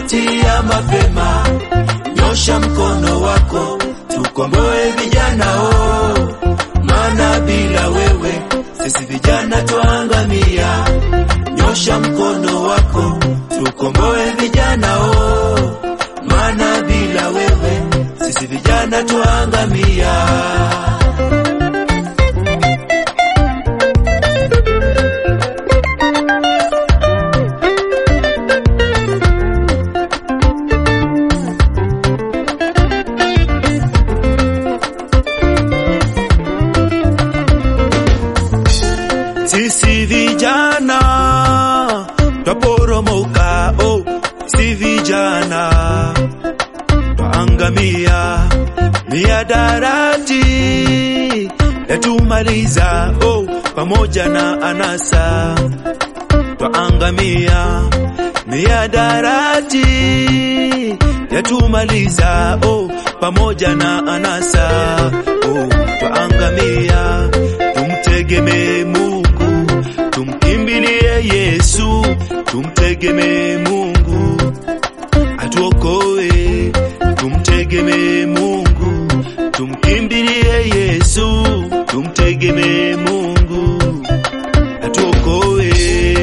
mauti ya mapema. Nyosha mkono wako tukomboe vijana oh, maana bila wewe sisi vijana twaangamia. Nyosha mkono wako tukomboe vijana oh, maana bila wewe sisi vijana twaangamia. Sisi vijana twaporomoka, oh, si vijana twaangamia, miadarati yatumaliza, oh, pamoja na anasa twaangamia, miadarati yatumaliza, oh, pamoja na anasa, oh, twaangamia, tumtegemee Mungu, tumkimbilie Yesu, tumtegemee Mungu atuokoe, tumtegemee Mungu, tumkimbilie Yesu, tumtegemee Mungu atuokoe.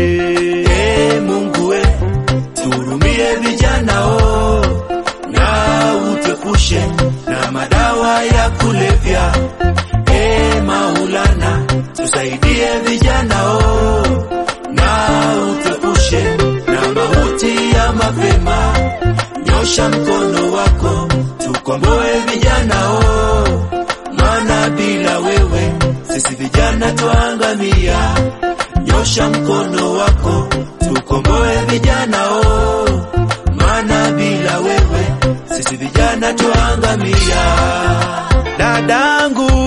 E Mungu we, tuhurumie vijana o, na utuepushe na madawa ya kulevya. E Maulana, tusaidie vijana o, na utuepushe na mauti ya mapema. Nyosha mkono wako tukomboe vijana o, maana bila wewe sisi vijana twaangamia. Nyosha mkono wako tukomboe vijana o, maana bila wewe sisi vijana twaangamia. Dadangu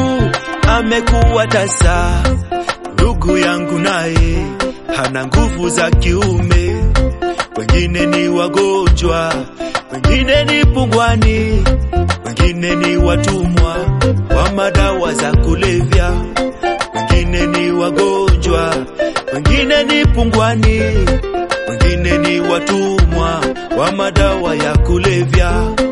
amekuwa tasa, ndugu yangu naye hana nguvu za kiume, wengine ni wagonjwa, wengine ni pungwani, wengine ni watumwa wa madawa za kulevya, wengine ni wagonjwa, wengine ni pungwani, wengine ni watumwa wa madawa ya kulevya.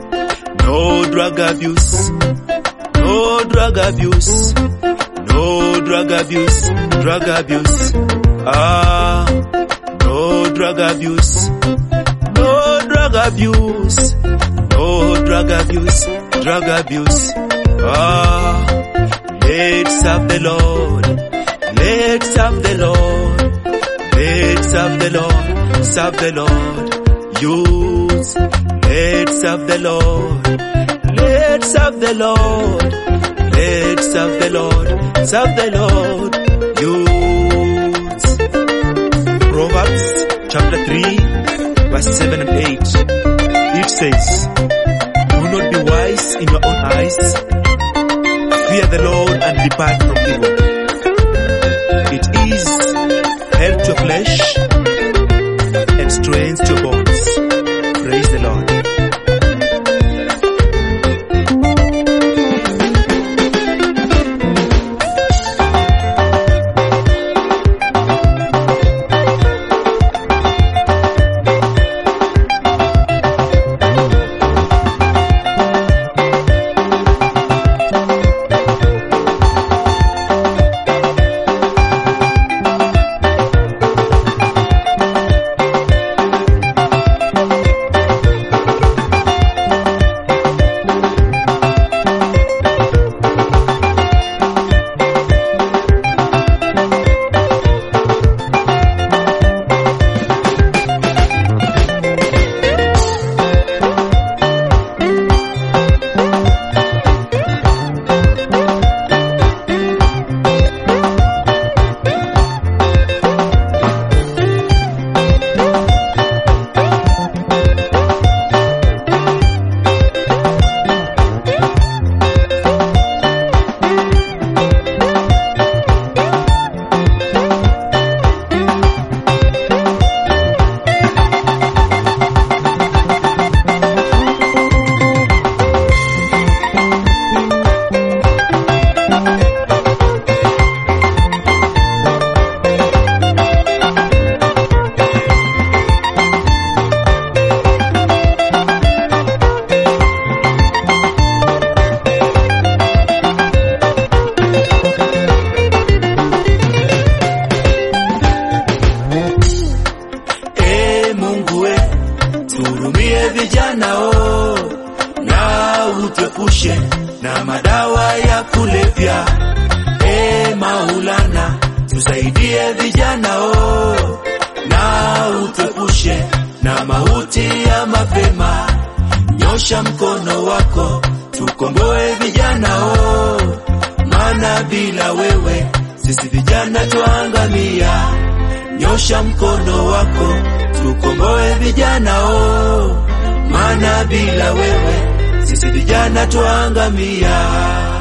No drug abuse, no drug abuse, no drug abuse, drug abuse. Ah, no drug abuse, no drug abuse, no drug abuse, drug abuse. Ah, let's serve the Lord, let's serve the Lord, let's serve the Lord, serve the Lord. Youths, let's serve the Lord, let's serve the Lord, let's serve the Lord, serve the Lord. Youths. Proverbs chapter 3, verse 7 and 8. It says, Do not be wise in your own eyes. Fear the Lord and depart from evil. It is health to your flesh and strength to your bones. Praise the Lord. utuepushe na madawa ya kulevya. E Maulana, tusaidie vijana o, na utuepushe na mauti ya mapema. Nyosha mkono wako tukomboe vijana o, maana bila wewe sisi vijana twaangamia. Nyosha mkono wako tukomboe vijana o, maana bila wewe sisi vijana twaangamia.